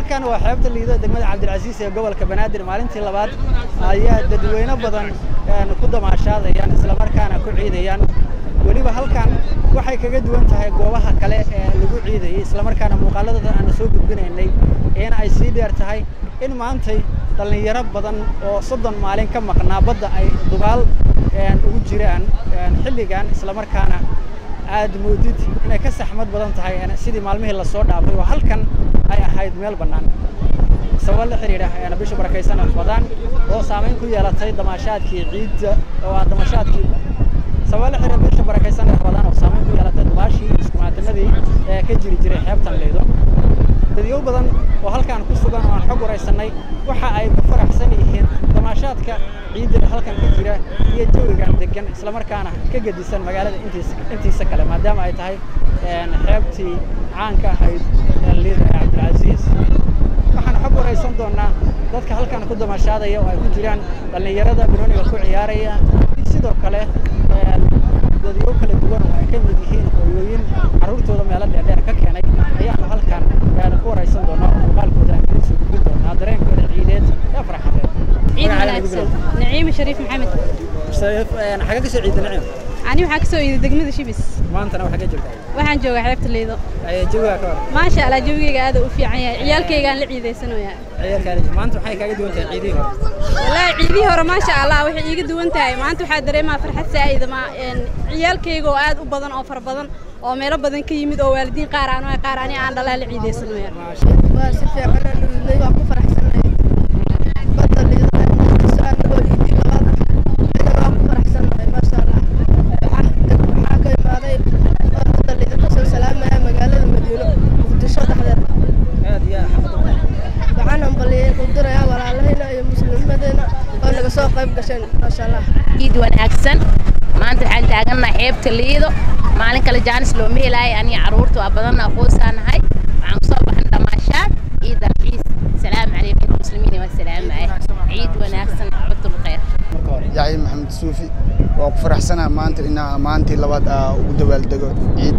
halkan waa xeebta liido degmada cabdilcasiis ee gobolka banaadir maalintii labaad ayaa dadweyne badan ku damaashaadayaan islamarkaana ku ciidayaan weliba halkan waxay kaga duwan tahay goobaha kale ee lagu ciidayay islamarkaana muuqaaladooda aanu soo gudbinaynay in ay sii dheer tahay in maantay dhallinyaro badan oo soddon maalin ka maqnaa badda ay dubaal ugu jiraan xilligan islamarkaana aad moodid inay ka saxmad badan tahay sidii maalmihii lasoo dhaafay oo halkan ay ahayd meel bannaan sabab la xidhiidha bisha barakaysan ramadaan oo saamayn ku yeelatay damaashaadkii ciidda oo ah damaashaadkii sabab la xidhiidha bisha barakaysan ramadaan oo saamayn ku yeelatay dubaashii iskumaatimadii ee ka jiri jiray xeebtan liido dadyow badan oo halkan ku sugan oo aan xog waraysanay waxa ay ku faraxsan yihiin damaashaadka ciidda halkan ka jira iyo jawigan degan islamarkaana ka gedisan magaalada intiisa intiisa kale maadaama ay tahay xeebtii caanka ahayd liida ee cabdilcasiis waxaan xog waraysan doonaa dadka halkan ku damaashaadaya oo ay ku jiraan dhallinyarada banooniga ku ciyaaraya sidoo kale dadyo kala duwan oo ay ka mid yihiin hooyooyin carruurtooda meelo dheerdheer ka keenay ayaanu halkan ku waraysan doonaa oo muuqaalkooda aan idin soo gudbin doonaa dareenkooda ciideed ee farxadeed ciid wanaagsan naciime shariif maxamed xagee kasoo ciida nacim ani waxaa kasoo iiday degmada shibis maantana waxaa ka joogtaa waxaan joogaa xeebta liido jawigaa ka hor maasha allah jawigeyga aad u fiican yahay ciyaalkaygaan la ciidaysanayaa ciyaalkaada maanta waxay kaaga duwan tahay ciidihii hore wallaahi ciidihii hore maasha allah waxay iiga duwan tahay maanta waxaa dareemaa farxad saa'ida ma ciyaalkayga oo aad u badan oo fara badan oo meelo badan ka yimid oo waalidiin qaar aan qaar ani aan dhalaa la ciidaysanaya waa si fiican aan nuudnay waa ku faraxsanahay badda liido saan oo iidi labaad ina waa ku faraxsanahay maasha allah waxaan waxaa ka imaaday badda liido kasoo salaamaya magaalada madiino muqdisho dhexdeeda aad iyo xafada waxaan hambaliyey u dirayaa walaalahayna iyo muslimadeena oo naga soo qayb gasheen maasha allah ciid wanaagsan maanta waxaan taagannahay xeebta liido maalin kale jaanis looma helaayo aniga carruurta waa badanna aqoonsaanahay waxaan kusoo baxan dhamaashaad ciid alciis salaamu calaykum muslimiin waa salaamaya ciid wanaagsan cabdul khayr yaxya maxamed suufi waa ku faraxsanaha maanta inaa maantii labaad aa ugu dabaaldego ciid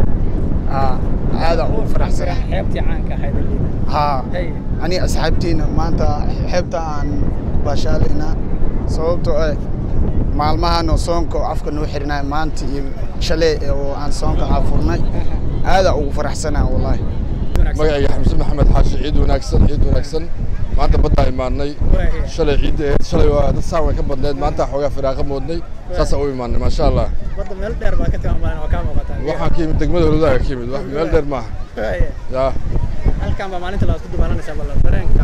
haa aada ugu faraxsanaha xeebtii caanka ahayd ee liida haa Hey. aniga asxaabtiina maanta xeebta aan baashaalaynaa sababtoo ah maalmahan oo soonka oo afka noo xirinaay maanta iyo shalay oo aan soonka aafurnay aada ugu faraxsanaha wallaahi magacayga xamse maxamed xaashi ciid wanaagsan ciid wanaagsan maanta baddaa imaanay shalay ciidda ahayd shalay waa dad saan way ka badneed maanta xoogaa firaaqa moodnay saasaa u imaanay maasha allah badda meel dheer baa ka timaamaalan oo kaa muuqataa waxaan ka yimid degmada holodaaga ka yimid wax meel dheer maaha yaa halkan baa maalinta labaad ku dubaalanaysaa balla dareenka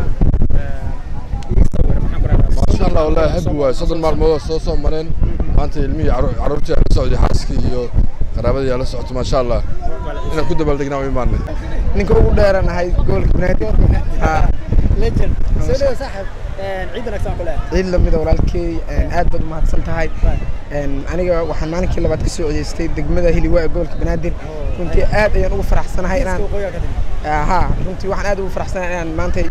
ii sawir maxaan ku rahdaa maasha allah wallaahi habi waay soddon maalmood oo soo soo mareen maanta ilmihii carru- carruurtii aan la socday xaaskii iyo qaraabadii aan la socoto maasha allah inaan ku dabaaldegnaa u imaanay ninka ugu dheeranahay gobolka banaadir legend soo dhawo saaxib ciid wanaagsan aan ku leeyahay ciid lamida walaalkey aad baad umahadsan tahay aniga waxaan maalinkii labaad ka soo codeystay degmada hiliwaa ee gobolka banaadir runtii aad ayaan ugu faraxsanahay inaan waqooyiga ka timid haa runtii waxaan aad ugu faraxsanahay inaan maantay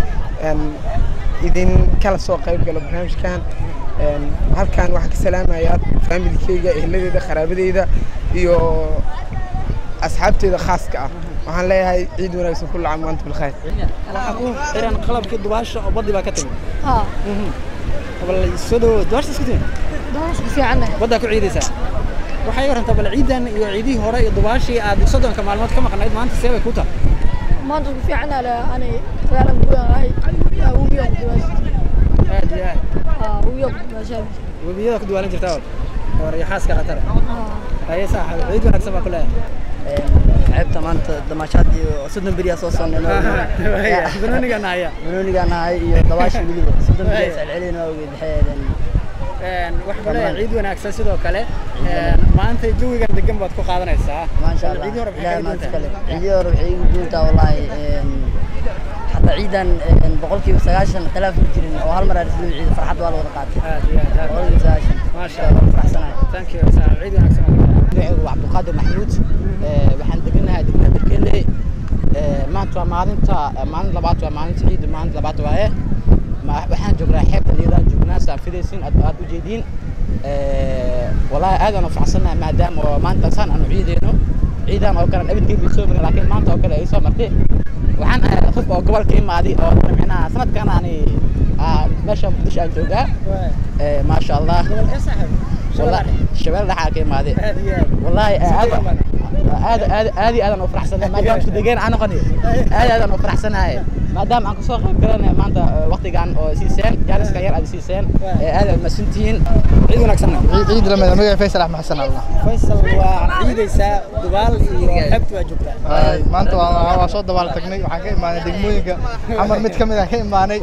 idin kala soo qayb galo barnaamijkan halkan waxaan ka salaamayaa faamilikeyga ehladeyda qaraabadeyda iyo asxaabteyda khaaska ah waxaan leeyahay ciid wanaagsan kulla caam waantum bilkhayr waxaa ku xiran qalabkii dubaasha oo baddi baa ka timid haa bal soo dhawo dubaasha isku timid doonasku fiicannahay baddaa ku ciidaysaa waxay warantaa bal ciidan iyo ciidihii hore iyo dubaashii aad soddonka maalmood ka maqnayd maanta see bay ku tahay maanta ku fiicanaa le ani reeran gudahay webiga ku duwaasha aad iyo aad haa webiga ku duwaasha webiyada ku duwaalan jirtaa hore iyo xaaska khatare haa haye saaxib ciid wanaagsan baa ku leeyahay xeebta maanta damaashaad iyo soddon beriyaa soo soonnayno banooniga nahaya banoonigaa nahay iyo dabaasha weliba soddon beriyaa iscelcelin waa ogeed waxay ahaydeen wax bale ciid wanaagsan sidoo kale maanta jawigan degan baad ku qaadanaysaa maasha allah ciidii hore ilaahay maxay maanta ka kale ciidii hore waxay igu duuntaa wallaahi xataa ciidan boqolkiiba sagaashan khilaaf ma jirin oo hal mar aan isla ciid farxad waa la wada qaatay aad iyo aad aad boqolkiiba sagaashan maasha waa allah faraxsanahay thank you saaxib ciid wanaagsan baa ku leeyahay magacaygu waa cabdulqaadir maxamuud waxaan deganahay degmada berkele maanta waa maalinta maalin labaad waa maalinta ciidda maalinta labaad waaye Ma- waxaan joognaa xeebta liidaan joognaa saan fidaysin aad aad u jeediin walaahi aad aan u faraxsanahay maadaama oo maanta saan aan u ciideyno ciidan oo kale abidkii bay soo marin laakiin maanta oo kale ay soo martay waxaan ahay qof oo gobolka imaaday oo micnaha sanadkan ani ah, meesha muqdisho aan joogaa Eh, maasha allah Walla- shabeelle dhaxaa ka imaaday wallaahi aad aad aad aad iyo aadaan u faraxsanahay maadaama isku degeen aan noqoni aad aadaan u faraxsanahay maadaama aan kasoo qayb galanay maanta eh, waqtigan oo siiseen jaaniska yar aad siiseen eh, aad aad masantihiin ciid wanaagsan ciid lamida magaca faysal axmed xasan allah faysal waa ciidaysaa dubaal iyo xeebta waa joogtaa Ay, maanta waa waa soo dabaal tagnay waxaan ka imaanay degmooyinka camar mid ka mid aan ka imaanay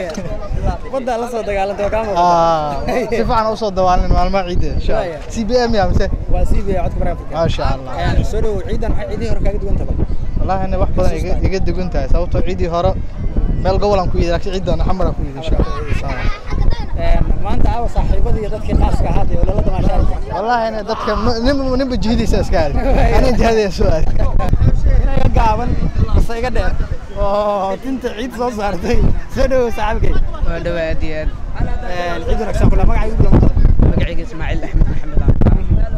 baddaa la soo dagaalantay oo kaa Ah, si fiican u soo dabaalin maalmaha ciidda insha Waaya. Allah c b m ya mise waa sii biya codka baraha afrika maasha allah Een, soo dhowow ciidan maxay ciidihii hore kaaga duwan tahay wallaahi wax badan iga- iga dugan tahay sababtoo ciidii hore meel gobolaan ku yidhi laakiin ciidan xamar aan ku yidhi insha allah Een, maanta aawa saaxiibadii iyo dadkii qaaska ahaa ee ololada maashaalla wallaahi ina dadka ma- nin ninba jihadiisa iska aadi aniga jihadaya soo aadi inaga gaaban base iga dheer oo tinta ciid soo saartay soo dhowow saaxiibkay waa dhawaa aad iyo aad Een, ciid wanaagsan kula magacaygu kula maqal magacayga ismaaciil axmed maxamed aan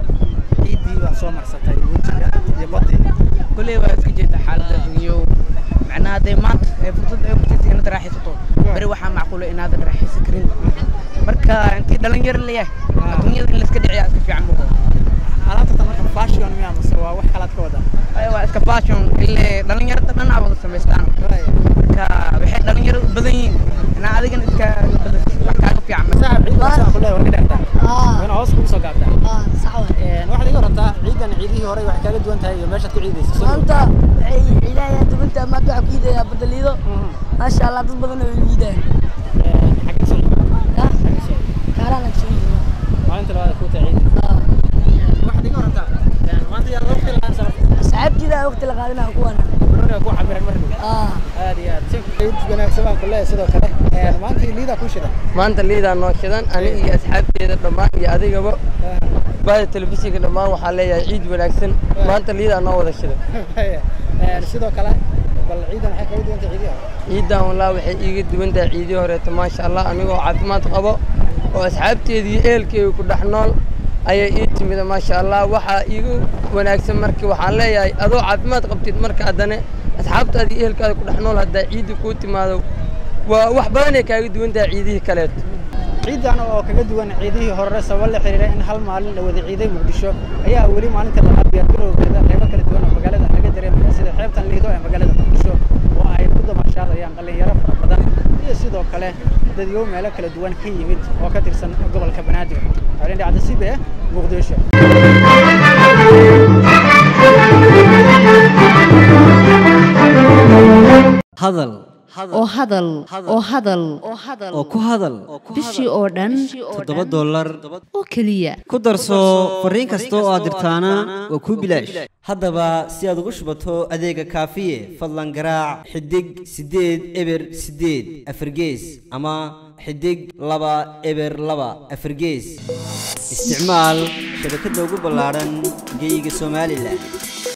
ciiddii baa soo marsatay wejiga iyo badii kulley waa iska jeeda xaaladda dunyo macnaha hadday maanta ee fursad ay furtaysa inaad raaxaysato beri waxaa macquula inaadan raaxaysan karin marka intii dhalinyaro leeyahay adduunyada in layska dhiciyaa iska fiican muqo alaabta tan marka fashion miyaa mase waa wax kalaad ka wadaa Ay, waa iska fashion ile dhalinyarada dhan aa wada samaystaan marka waxay dhalinyaro u badan yihiin inaa adigana iska wax kaaga fiican saaxib ciid wanaagsan ku leeyahay waa ka dheertaa Ah. ina hoos kugu soo gaabtaa Ah, sax waay. Een, waxaad iga warantaa ciidan ciidihii hore waxay kaaga duwan tahay iyo meeshaad ku ciidaysa soo dhowow. maanta waxay ciidayaa dugunta maanta waxaa ku iidayaa badaliido maasha allah dad badan oo iidaan Een, xagee soo ciid? kaaraan soo iidaya maalinta labaad ku tahay ciid waxaad iga warantaa een, maanta yaa loo filan sabab asxaabtiida waqti la qaadinaa kuwana barnaamijka ku camiran mar dhow ah aad iyo aad si ciid wanaagsan baan ku leeyahay sidoo kale Een, maanta liidaa ku shidan maanta liidaa noo shidan ani iyo asxaabteeda dhammaan iyo adigaba baada telefishinka dhammaan waxaa leeyahay ciid wanaagsan maanta liidaa noo wada shidan Een, sidoo kale bal ciidan waxay kaaga duwan tahay ciidihii hore ciidan wallah waxay iiga duwan tahay ciidii horeeto maasha allah anigoo caafimaad qabo oo asxaabteeda iyo ehelkeyga ku dhex nool ayay ii timida maasha allah waxaa iigu wanaagsan markii waxaan leeyahay adoo caafimaad qabtid marka haddana asxaabtaada iyo ehelkaada ku dhex nool haddaa ciidda kuu timaado waa wax badanay kaaga duwan tahay ciidihii kaleeto ciidan oo kaga duwan ciidihii hore sabab la xiriira in hal maalin la wada ciiday muqdisho ayaa weli maalinta labaad diyaargarowgeeda qaybo kala duwan oo magaalada laga dareemaya sida xeebtan liido ee magaalada muqdisho oo ay ku damashaadayaan dhalinyaro fara badan iyo sidoo kale dadyo meelo kala duwan ka yimid oo ka tirsan gobolka banaadir arrin dhacda sibe muqdisho hadal oo hadal oo hadal oo ku hadal bishii oo dhan toddoba dollar oo keliya ku darso fariin kasta oo aad dirtaana waa kuu bilaash haddaba si aad ugu shubato adeega kaafiye fadlan garaac xidig siddeed eber siddeed afargees ama xidig laba eber laba afargees isticmaal shabakadda ugu ballaadhan geyga somalilan